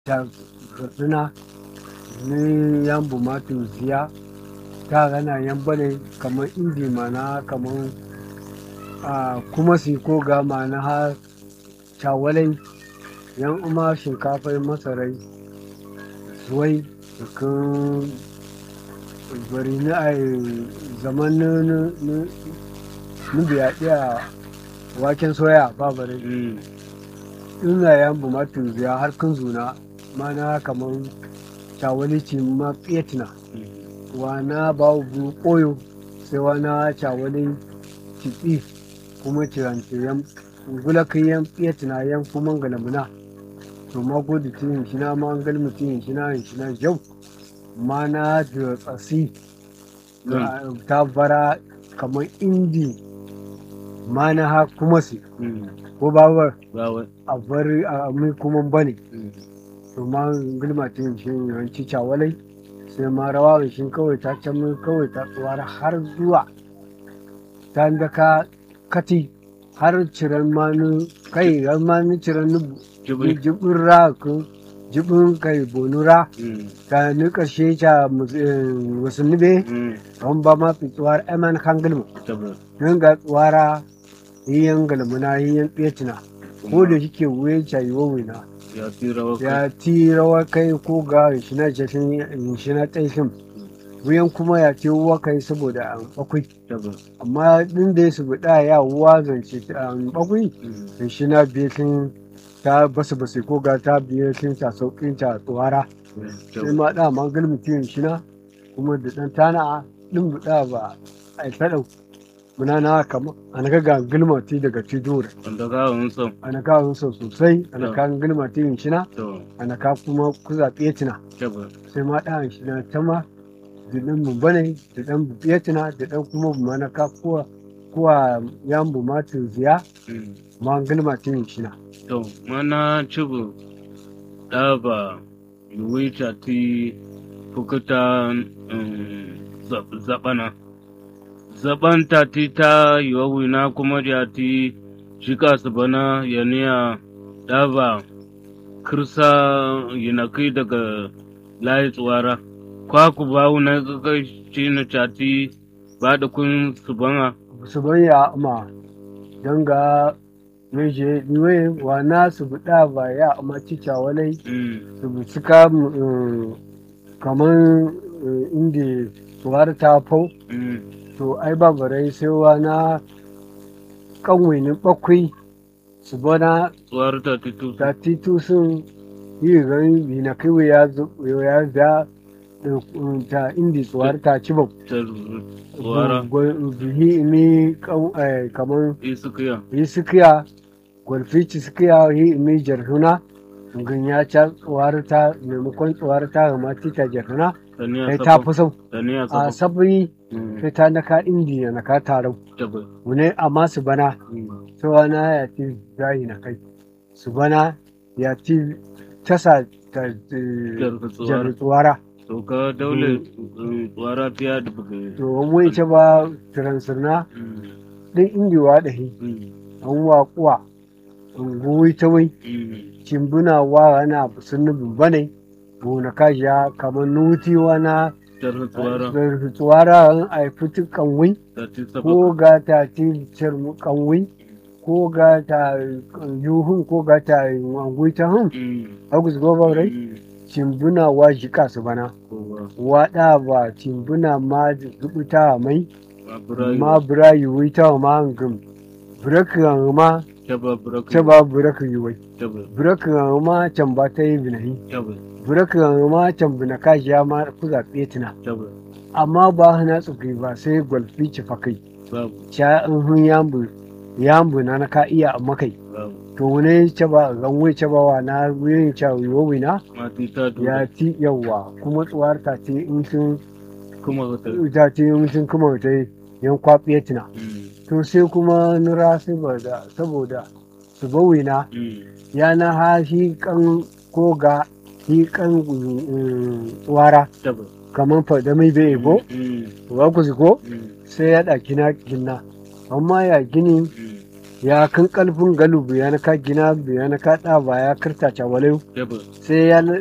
ta katsina ni yan bumatu ziya ta gana yan bane kamar indi mana kamar a kuma si ko ga mana ha cawalai yan uma shinkafai masarai zuwai kan bari ni a zaman ni biya ɗaya waken soya ba bari ina yan bumatu ziya har kan zuna mana kamar cawali ci ma fiyatina wana ba bu koyo sai wana cawali ci kuma cirance yan gula kai yan fiyatina yan kuma galamuna to ma godi tin shi na ma ngal mutin shi na shi na jau mana da tsasi ta bara kamar indi mana ha kuma si ko babar a bari a mai kuma bane to ma gulma ta yin shi yawanci cawalai sai ma rawa shi kawai ta can kawai ta tsuwar har zuwa ta da ka kati har ciran manu kai har manu ciran jibin ra ku jibin kai bonura ta ni karshe ta wasu nube don ba ma fi tsuwar eman kan gulma don ga tsuwara yiyan galmuna yiyan ɓecina ko da shike wuya cayi wawina ya ti rawa kai ko ga shina jashin shina tsaishin wuyan kuma ya ce wa kai saboda an bakwai amma din da su buɗa ya wuwa zance an bakwai da shina biyakin ta basu basu ko ga ta biyakin ta sauƙin ta tsuwara sai ma da ma galmutin shina kuma da ɗan tana ɗin buɗa ba a yi taɗau muna na kama ana ka ga gilma ti daga tidore wanda ka hun son ana ka hun son sosai ana ka gilma ti yin shina ana ka kuma kuza tina sai ma da shina ta ma da dan mu bane da dan bu tina da dan kuma bu mana ka kuwa kuwa yan bu ma tin ziya ma gilma ti yin shina to mana cibu da ba yuwita ti fukuta zabana zaban ta ti ta yiwa na kuma da ti shika su bana ya niya daba kirsa yana kai daga layi tsuwara kwa ku ba na kai shi na cati ba da kun su bana su banya ma don ga meje niwe wa na su buɗa ba ya amma cica walai su bu suka kamar inda tsuwar ta fau to ai ba barai sai na kanwinin bakwai su bana tsuwar ta titu ta titu sun yi gani bi na kai ya ya da ta indi tsuwar ta ci ba tsuwara bihi mi kamar isukiya isukiya gwalfici sukiya yi mi jarhuna ganya ta tsuwar ta maimakon tsuwar ta ga tita jarhuna sai ta fi sau a sabi sai ta naka indiya na ka tarau wune amma su bana cewa na ya ci zahi na kai su bana ya ci tasa ta jar tsuwara to ka daule tsuwara fiya da buga to wani ce ba transirna din indiwa da hi an waƙuwa an goyi ta wai cimbuna wa na sun nubin bane gona kashiya kamar nutiwa na tsuwara an haifi kanwai ko ga ta ci kanwai ko ga ta yuhun ko ga ta angui ta hun agus goba rai cimbuna wa jika su bana waɗa ba cimbuna ma zubuta mai ma bura yiwui ta ma ngum burakan ma ta ba burakan yiwui burakan ma can ba ta yi binahi burakan ma can bina kashiya ma ku zaɓe tuna amma ba hana tsufi ba sai gwalfi ci fakai ca in hun yambu yambu na na ka iya amma kai to wani ce ba ganwe ce ba wa na wuyin ca yowi na ya ti yawa kuma tsuwar ta ce in sun kuma ta ce in sun kuma ta yan kwaɓe tuna to sai kuma nura saboda saboda su bawi na ya na ha shi kan ko ga shi kan tsuwara kamar fada mai bai ebo ba ku ko sai ya ɗaki na gina amma ya gini ya kan kalfin galu biya na ka gina biya na ka ɗaba ya kirta cawalai yaba sai ya